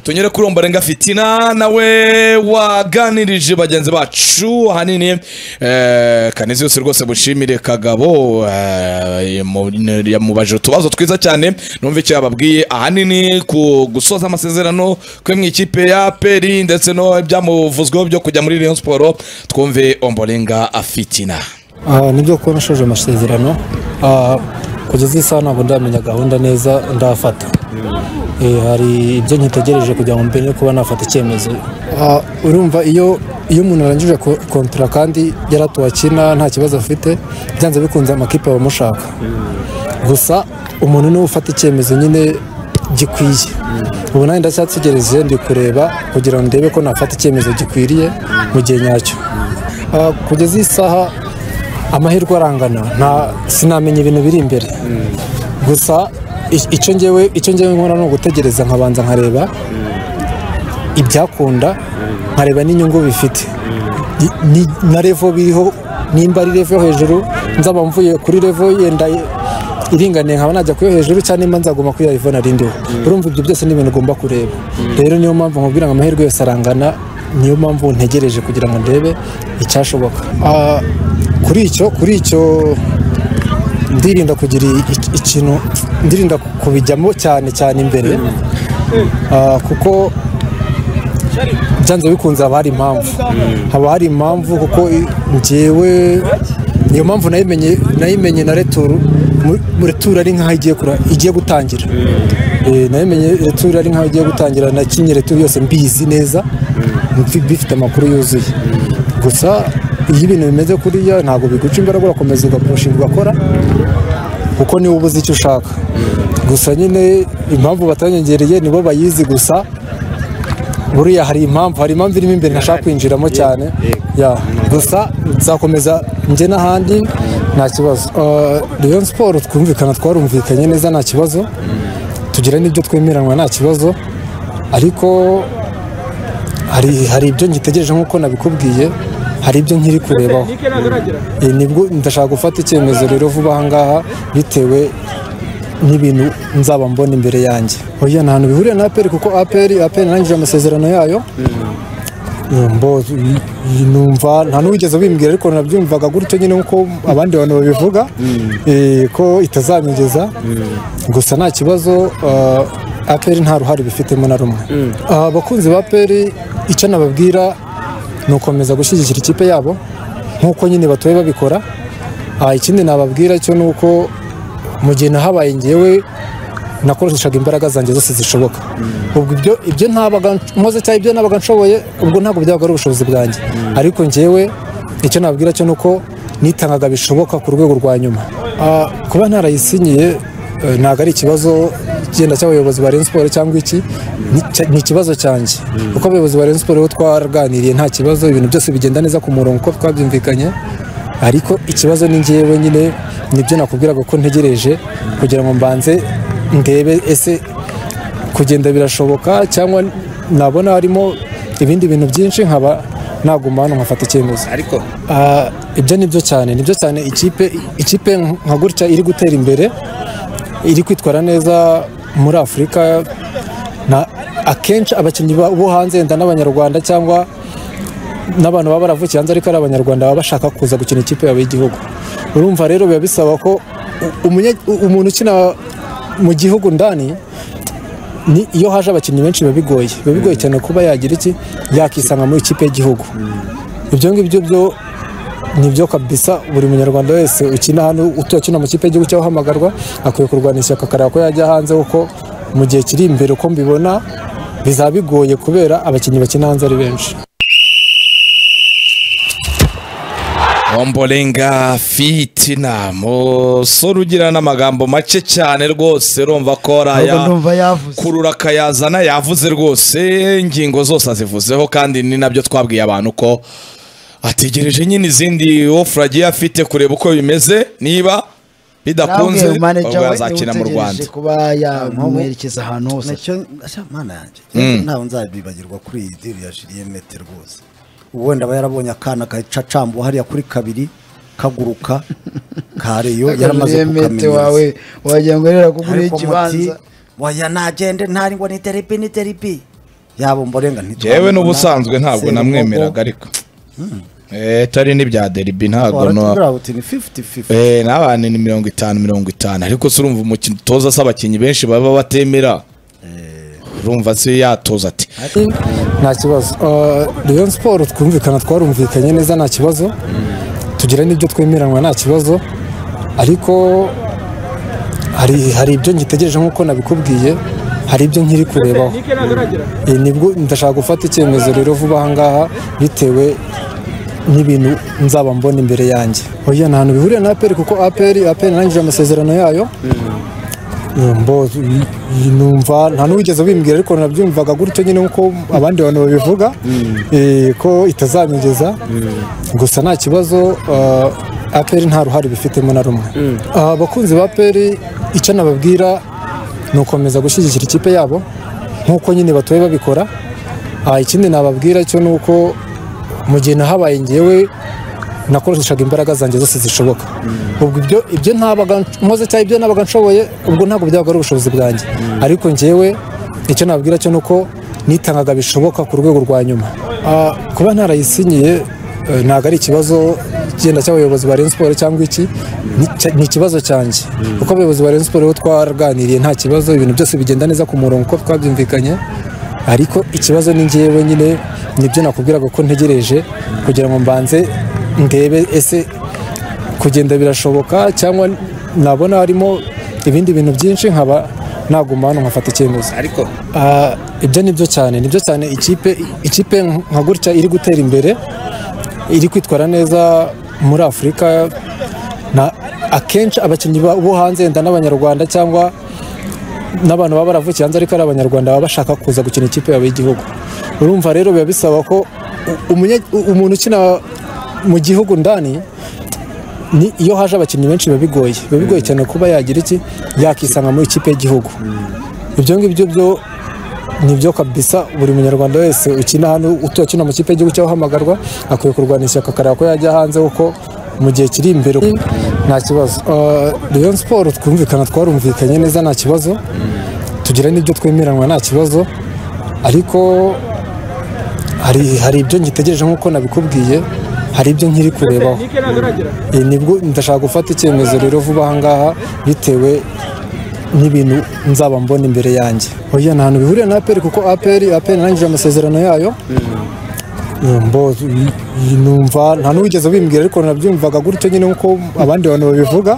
tunyure kuri ombarenga fitina nawe waganirije bagenzi bacu ahanini eh, kanezi yose rwose bushimire kagabo eh, yamu- yamubajije utubazo twiza cyane numva icyo yababwiye ahanini ku gusoza amasezerano kwe mu ikipe ya peri ndetse no ibyamuvuzweho byo kujya muri rayon siporo twumve omborenga fitina Ah, ni byo kuba nashoje amasezerano Ah, kugeza isaha ntabwo ndamenya gahunda neza ndafata Eh, hari ibyo nkitegereje kugira ngo mbere kuba nafata icyemezo Ah, urumva iyo iyo umuntu arangije ko- kontara kandi yaratuwe akina nta kibazo afite byanze bikunze amakipe abamushaka gusa umuntu niwe ufata icyemezo nyine gikwiye ubu nanjye ndacyategereje ndi kureba kugira ngo ndebe ko nafata icyemezo gikwiriye mu gihe nyacyo Ah, kugeza iyi saha amahirwe arangana nta sinamenya ibintu biri imbere gusa i- icyo ngewe icyo ngewe nkora ni ugutegereza nkabanza nkareba ibyakunda nkareba n'inyungu bifite Ni- ni- na revo biriho nimba ari revo yo hejuru nzaba mvuye kuri revo yenda iringaniye nkaba najya kuyo hejuru cyangwa nimba nzagomba kuri ya revo narindiho urumva ibyo byose ni ibintu ugomba kureba rero niyo mpamvu nkubwira ngo amahirwe yose arangana niyo mpamvu ntegereje kugira ngo ndebe icyashoboka Ah, kuri icyo kuri icyo ndirinda kugira i- ikintu ndirinda kubijyamo cyane cyane imbere Ah, kuko byanze bikunze haba hari impamvu haba hari impamvu kuko i- njyewe iyo mpamvu nayimenye nayimenye na returu mu- mu returu ari nk'aho igiye kura- igiye gutangira Eh, nayimenye returu ari nk'aho igiye gutangira nakinnye returu yose mbizi neza mbi- bifite amakuru yuzuye gusa iyo ibintu bimeze kuriya ntabwo biguca imbaraga urakomeza ugapushinga ugakora kuko niwe uba uzi icyo ushaka gusa nyine impamvu batanyongereye nibo bayizi gusa buriya hari impamvu hari impamvu irimo imbere ntashaka kwinjiramo cyane Ya. gusa nzakomeza njye n'ahandi nta kibazo leon siporo twumvikana twarumvikanye neza nta kibazo tugira n'ibyo twemeranwa nta kibazo ariko hari hari ibyo ngitegereje nk'uko nabikubwiye hari ibyo nkiri kurebaho Eh, nibwo ndashaka gufata icyemezo rero vuba aha ngaha bitewe n'ibintu nzaba mbona imbere yanjye oya nta hantu bihuriye na aperi kuko aperi aperi narangije amasezerano yayo Mbo- numva nta n'uwigeze ubimbwira ariko nabyumvaga gutyo nyine nk'uko abandi bantu babivuga eh, ko itazanyegeza gusa nta kibazo ah, aperi nta ruhare bifitemo na rumwe Ah, abakunzi ba aperi icyo nababwira ni ukomeza gushyigikira ikipe yabo nk'uko nyine batoye babikora Ah, ikindi nababwira cyo ni uko mu gihe nahabaye ngewe nakoreshaga imbaraga zanjye zose zishoboka ubwo ibyo ibyo ntabaga nkoze cyangwa ibyo nabaga nshoboye ubwo ntabwo byabaga ari ubushobozi bwanjye ariko ngewe icyo nababwira cyo ni uko nitangaga bishoboka ku rwego rwa nyuma Ah, kuba ntarayisinyiye eh, ntabwo ari ikibazo genda cy'abayobozi ba Rayon Sports cyangwa iki ni cya- ni ikibazo cyanjye kuko abayobozi ba Rayon Sports bo twaganiriye nta kibazo ibintu byose bigenda neza ku murongo uko twabyumvikanye ariko ikibazo ni ngewe nyine nibyo nakubwiraga ko ntegereje kugira ngo mbanze ndebe ese kugenda birashoboka cyangwa nabona harimo ibindi bintu byinshi nkaba naguma hano nkafata icyemezo ariko Ah, ibyo ni byo cyane ni byo cyane ikipe ikipe nka gutya iri gutera imbere iri kwitwara neza muri afurika na akenshi abakinnyi ba- bo hanze yenda n'abanyarwanda cyangwa n'abantu baba baravukiye hanze ariko ari abanyarwanda baba bashaka kuza gukina ikipe yabo y'igihugu urumva rero biba bisaba ko u- umunye- u- umuntu ukina mu gihugu ndani ni iyo haje abakinnyi benshi biba bigoye biba bigoye cyane kuba yagira iki yakisanga muri ikipe y'igihugu ibyo ngibyo byo ni byo kabisa buri munyarwanda wese ukina hano utuye akina mu kipe y'igihugu cyangwa uhamagarwa akwiye kurwana ishyaka akareba ko yajya hanze kuko mu gihe kiri imbere uko mbibona bizaba bigoye kubera abakinnyi bakina hanze ari benshi omborenga fitina musore ugira n'amagambo make cyane rwose urumva ko ari ahubwo aya ndumva yavuze kurura akayazana yavuze rwose ingingo zose azivuzeho kandi ni nabyo twabwiye abantu ko ategereje nyine izindi ofura agiye afite kureba uko bimeze niba bidakunze Nababwiye manager ubwo we yazakina mu niwe rwanda utegereje kuba yamuherekeza ahantu hose nacyo nacyo mana yanjye nacyo ntabwo nzabibagirwa kuri iyi diri ya Julien Mete rwose ubundi aba yarabonye akana gacacambuwe hariya kuri kabiri kaguruka ka reyo yaramaze Julien Mete wawe kukamenyereza wagira ngo rero akuguriye ariko muti ikibanza waya nagende ntari ngo ni deripi ni deripi yaba umborenga ntitwabibona yewe n'ubusanzwe ntabwo Serugogo, namwemeraga ariko Eh, tari n'ibya deribi ntabwo no waratubwira uti ni 50-50 Eh, n'abantu ni mirongo itanu mirongo itanu ariko se urumva umukino utoza se abakinnyi benshi baba batemera urumva se yatoza ati nta kibazo Rayon siporo twumvikana twarumvikanye neza nta kibazo tugira n'ibyo twemeranwa nta kibazo ariko hari hari ibyo ngitegereje nk'uko nabikubwiye hari ibyo nkiri kurebaho Eh, nibwo ndashaka gufata icyemezo rero vuba aha ngaha bitewe n'ibintu nzaba mbona imbere yanjye oya nta hantu bihuriye na aperi kuko aperi aperi narangije amasezerano yayo Mbo- i- numva nta n'uwigeze bimbwira ariko nabyumvaga gutyo nyine nkuko abandi bantu babivuga eh, ko itazamigeza gusa nta kibazo eh, aperi nta ruhare bifitemo na rumwe Ah, abakunzi ba aperi icyo nababwira ni ukomeza gushyigikira ikipe yabo nkuko nyine batuye babikora Ah, ikindi nababwira cyo ni uko mu gihe nahabaye ngewe nakoreshaga imbaraga zanjye zose zishoboka ubwo ibyo ibyo ntabaga nkoze cyangwa ibyo nabaga nshoboye ubwo ntabwo byabaga ari ubushobozi bwanjye ariko ngewe icyo nababwira cyo ni uko nitangaga bishoboka ku rwego rwa nyuma Ah, kuba ntarayisinyiye eh, ntabwo ari ikibazo genda cy'abayobozi ba Rayon Sports cyangwa iki ni- cya- ni ikibazo cyanjye kuko abayobozi ba Rayon Sports bo twaganiriye nta kibazo ibintu byose bigenda neza ku murongo uko twabyumvikanye ariko ikibazo ni ngewe nyine nibyo nakubwiraga ko ntegereje kugira ngo mbanze ndebe ese kugenda birashoboka cyangwa nabona harimo ibindi bintu byinshi nkaba naguma hano nkafata icyemezo ariko Ah, ibyo ni byo cyane ni byo cyane ikipe ikipe nka gutya iri gutera imbere iri kwitwara neza muri afurika na akenshi abakinnyi ba- bo hanze wenda n'abanyarwanda cyangwa n'abantu baba baravukiye hanze ariko ari abanyarwanda baba bashaka kuza gukina ikipe yabo y'igihugu urumva rero biba bisaba ko u- umunye- u- umuntu ukina mu gihugu ndani ni iyo haje abakinnyi benshi biba bigoye biba bigoye cyane kuba yagira iki yakisanga mu ikipe y'igihugu ibyo ngibyo byo ni byo kabisa buri munyarwanda wese ukina hano utuye akina mu kipe y'igihugu cyangwa ahamagarwa akwiye kurwana ishyaka akareba ko yajya hanze kuko mu gihe kiri imbere nta kibazo Eh, Rayon siporo twumvikana twarumvikanye neza nta kibazo tugira n'ibyo twemeranwa nta kibazo ariko hari hari ibyo ngitegereje nk'uko nabikubwiye hari ibyo nkiri kurebaho Eh, nibwo ndashaka gufata icyemezo rero vuba aha ngaha bitewe n'ibintu nzaba mbona imbere yanjye oya nta hantu bihuriye na aperi kuko aperi aperi narangije amasezerano yayo Mbo- i- i- numva nta n'uwigeze bimbwira ariko nabyumvaga gutyo nyine nkuko abandi bantu babivuga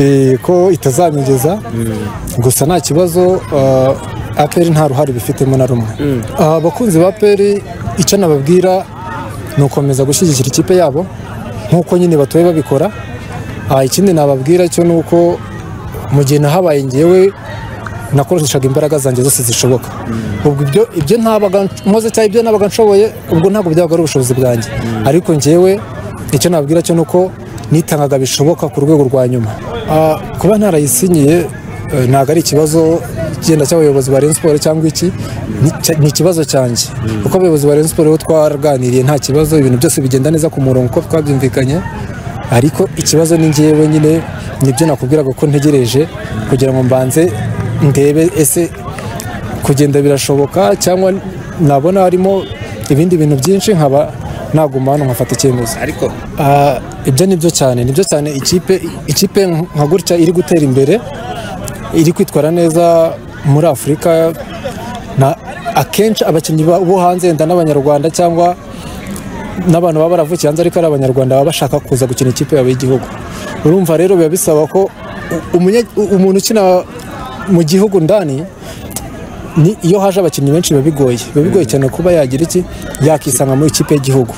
eh, ko itazamigeza gusa nta kibazo eh, aperi nta ruhare bifitemo na rumwe Ah, abakunzi ba aperi icyo nababwira ni ukomeza gushyigikira ikipe yabo nkuko nyine batuye babikora Ah, ikindi nababwira cyo ni uko mu gihe nahabaye ngewe nakoreshaga imbaraga zanjye zose zishoboka ubwo ibyo ibyo ntabaga nkoze cyangwa ibyo nabaga nshoboye ubwo ntabwo byabaga ari ubushobozi bwanjye ariko ngewe icyo nababwira cyo ni uko nitangaga bishoboka ku rwego rwa nyuma Ah, kuba ntarayisinyiye eh, ntabwo ari ikibazo genda cy'abayobozi ba Rayon Sports cyangwa iki ni cya- ni ikibazo cyanjye kuko abayobozi ba Rayon Sports bo twaganiriye nta kibazo ibintu byose bigenda neza ku murongo uko twabyumvikanye ariko ikibazo ni ngewe nyine nibyo nakubwiraga ko ntegereje kugira ngo mbanze ndebe ese kugenda birashoboka cyangwa nabona harimo ibindi bintu byinshi nkaba naguma hano nkafata icyemezo ariko Ah, ibyo ni byo cyane ni byo cyane ikipe ikipe nka gutya iri gutera imbere iri kwitwara neza muri afurika na akenshi abakinnyi ba- bo hanze wenda n'abanyarwanda cyangwa n'abantu baba baravukiye hanze ariko ari abanyarwanda baba bashaka kuza gukina ikipe yabo y'igihugu urumva rero biba bisaba ko u- umunye- u- umuntu ukina mu gihugu ndani ni iyo haje abakinnyi benshi biba bigoye biba bigoye cyane kuba yagira iki yakisanga mu ikipe y'igihugu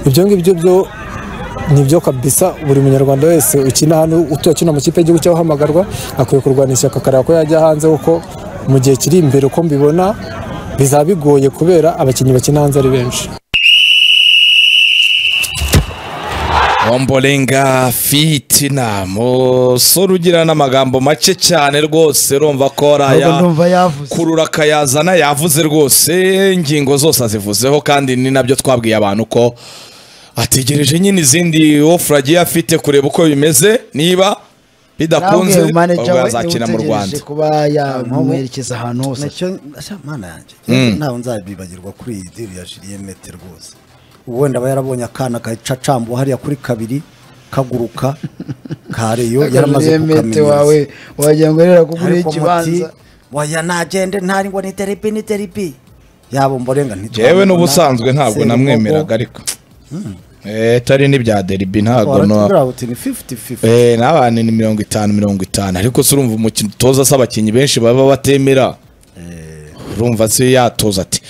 ibyo ngibyo byo ni byo kabisa buri munyarwanda wese ukina hano utuye akina mu kipe y'igihugu cyangwa ahamagarwa akwiye kurwana ishyaka akareba ko yajya hanze kuko mu gihe kiri imbere uko mbibona bizaba bigoye kubera abakinnyi bakina hanze ari benshi omborenga fitina musore ugira n'amagambo make cyane rwose urumva ko ahubwo araya ndumva yavuze kurura akayazana yavuze rwose ingingo zose azivuzeho kandi ni nabyo twabwiye abantu ko ategereje nyine izindi ofura agiye afite kureba uko bimeze niba bidakunze Nabwiye manager ubwo we, yazakina mu ntiwutegereje rwanda kuba yamuherekeza ahantu hose nacyo asa mana yanjye nacyo ntabwo nzabibagirwa kuri iyi diri ya Julien Mete rwose uwenda aba yarabonye akana kacacambu hariya kuri kabiri kaguruka kareyo yaramaze Julien Mete wawe kukamenyeza wagira ngo rero kugura ariko muti ikibanza waya nagende ntari ngo ni teripi ni teripi yabo mborenga jewe n'ubusanzwe ntabwo namwemeraga ariko Eh, tari n'ibya deribi ntabwo no waratubwira uti ni fifuti fifuti Eh, n'abantu ni mirongo itanu mirongo itanu ariko se urumva umukino utoza se abakinnyi benshi baba batemera urumva se yatoza ati